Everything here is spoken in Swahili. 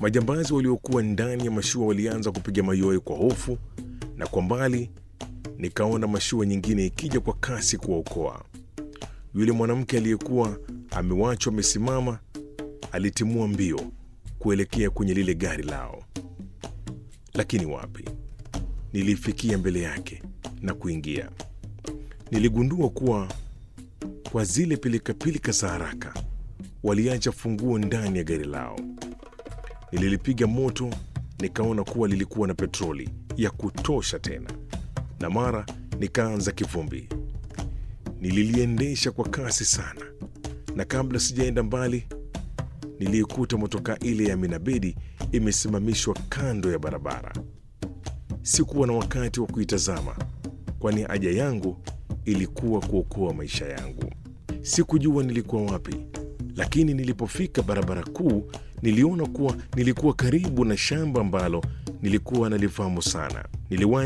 Majambazi waliokuwa ndani ya mashua walianza kupiga mayowe kwa hofu, na kwa mbali nikaona mashua nyingine ikija kwa kasi kuwaokoa. Yule mwanamke aliyekuwa amewachwa amesimama alitimua mbio kuelekea kwenye lile gari lao, lakini wapi! Nilifikia mbele yake na kuingia. Niligundua kuwa kwa zile pilikapilika za haraka waliacha funguo ndani ya gari lao. Nililipiga moto, nikaona kuwa lilikuwa na petroli ya kutosha tena, na mara nikaanza kivumbi. Nililiendesha kwa kasi sana, na kabla sijaenda mbali, niliikuta motokaa ile ya Minabedi imesimamishwa kando ya barabara. Sikuwa na wakati wa kuitazama, kwani haja yangu ilikuwa kuokoa maisha yangu. Sikujua nilikuwa wapi, lakini nilipofika barabara kuu niliona kuwa nilikuwa karibu na shamba ambalo nilikuwa nalifahamu sana. Niliwahi